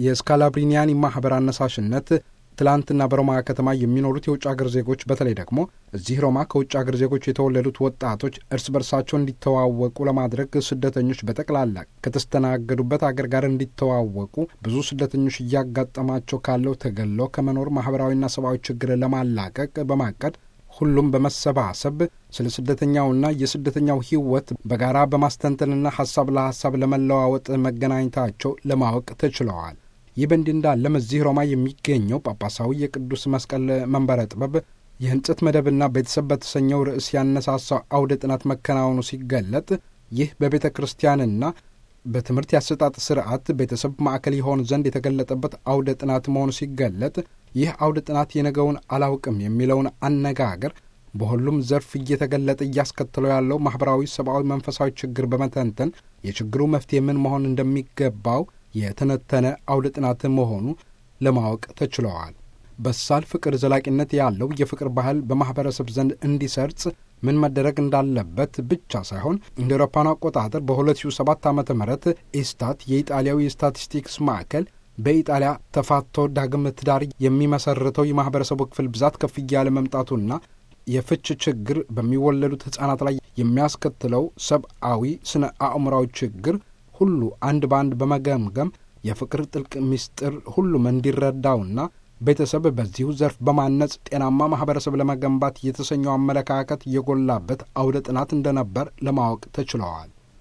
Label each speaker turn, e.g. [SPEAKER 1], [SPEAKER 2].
[SPEAKER 1] የስካላብሪኒያኒ ማኅበር አነሳሽነት ትላንትና በሮማ ከተማ የሚኖሩት የውጭ አገር ዜጎች በተለይ ደግሞ እዚህ ሮማ ከውጭ አገር ዜጎች የተወለዱት ወጣቶች እርስ በርሳቸው እንዲተዋወቁ ለማድረግ ስደተኞች በጠቅላላ ከተስተናገዱበት አገር ጋር እንዲተዋወቁ ብዙ ስደተኞች እያጋጠማቸው ካለው ተገሎ ከመኖር ማኅበራዊና ሰብአዊ ችግር ለማላቀቅ በማቀድ ሁሉም በመሰባሰብ ስለ ስደተኛውና የስደተኛው ሕይወት በጋራ በማስተንተንና ሐሳብ ለሐሳብ ለመለዋወጥ መገናኘታቸው ለማወቅ ተችለዋል። ይህ በእንዲህ እንዳለም እዚህ ሮማ የሚገኘው ጳጳሳዊ የቅዱስ መስቀል መንበረ ጥበብ የሕንጸት መደብና ቤተሰብ በተሰኘው ርዕስ ያነሳሳው አውደ ጥናት መከናወኑ ሲገለጥ ይህ በቤተ ክርስቲያንና በትምህርት ያሰጣጥ ስርዓት ቤተሰብ ማዕከል ይሆን ዘንድ የተገለጠበት አውደ ጥናት መሆኑ ሲገለጥ ይህ አውደ ጥናት የነገውን አላውቅም የሚለውን አነጋገር በሁሉም ዘርፍ እየተገለጠ እያስከተለው ያለው ማኅበራዊ፣ ሰብአዊ፣ መንፈሳዊ ችግር በመተንተን የችግሩ መፍትሄ ምን መሆን እንደሚገባው የተነተነ አውደ ጥናት መሆኑ ለማወቅ ተችለዋል። በሳል ፍቅር፣ ዘላቂነት ያለው የፍቅር ባህል በማኅበረሰብ ዘንድ እንዲሰርጽ ምን መደረግ እንዳለበት ብቻ ሳይሆን እንደ አውሮፓውያኑ አቆጣጠር በ2007 ዓ ም ኢስታት የኢጣሊያዊ የስታቲስቲክስ ማዕከል በኢጣሊያ ተፋቶ ዳግም ትዳር የሚመሰርተው የማኅበረሰቡ ክፍል ብዛት ከፍ እያለ መምጣቱና የፍች ችግር በሚወለዱት ሕፃናት ላይ የሚያስከትለው ሰብአዊ ስነ አእምራዊ ችግር ሁሉ አንድ በአንድ በመገምገም የፍቅር ጥልቅ ምስጢር ሁሉም እንዲረዳውና ቤተሰብ በዚሁ ዘርፍ በማነጽ ጤናማ ማኅበረሰብ ለመገንባት የተሰኘው አመለካከት የጎላበት አውደ ጥናት እንደነበር ለማወቅ ተችለዋል።